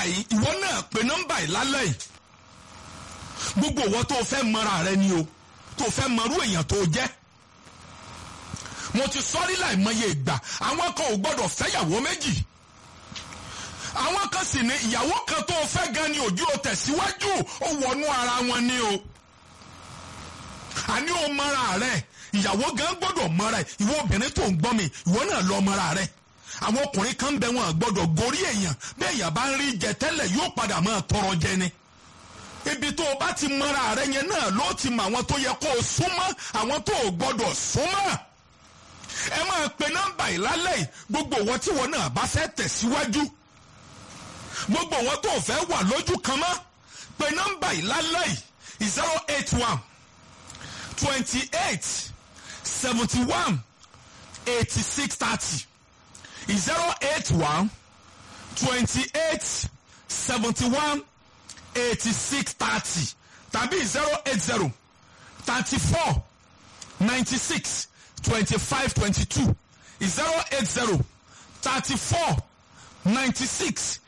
yìí ìwọ náà pe nọ́mbà yìí lálẹ́ yìí gbogbo ìwọ tó fẹ́ mọra rẹ ni o tó fẹ́ mọrú èèyàn tó jẹ́ mo ti sọ́rí láìmọye ìgbà àwọn kan ò gbọ́dọ̀ fẹ́yàwó méjì àwọn kan sì ní ìyàwó kan tó fẹ́ gan ni ojú o tẹ̀síwájú ó wọnú ara wọn ni o àní o mọra rẹ ìyàwó gan gbọ́dọ̀ mọra ẹ ìwọ obìnrin tó ń gbọ́ mi ìwọ náà lọ mọra rẹ àwọn ọkùnrin kan bẹ wọn gbọ́dọ̀ gorí èèyàn bẹ́ẹ̀ èèyàn bá ń rí jẹ tẹ́lẹ̀ yóò padà máa tọrọ jẹ ni ibi tó o bá ti mọra rẹ yẹn náà ló ti mọ àwọn tó yẹ kó o súnmọ́ àwọn tó o gbọ́dọ̀ súnmọ́ ẹ máa pe nọ́mbà yìí lálẹ́ yìí gbogbo wọn tí wọn náà bá fẹ́ tẹ̀síwájú gbogbo wọn tó fẹ́ wà lójú kan mọ́ pe nọ́mbà yìí lálẹ́ yìí zero eight one twenty eight seventy one eighty six thirty zero eight one twenty eight seventy one eighty six thirty tàbí zero eight zero thirty four ninety six twenty five twenty two zero eight zero thirty four ninety six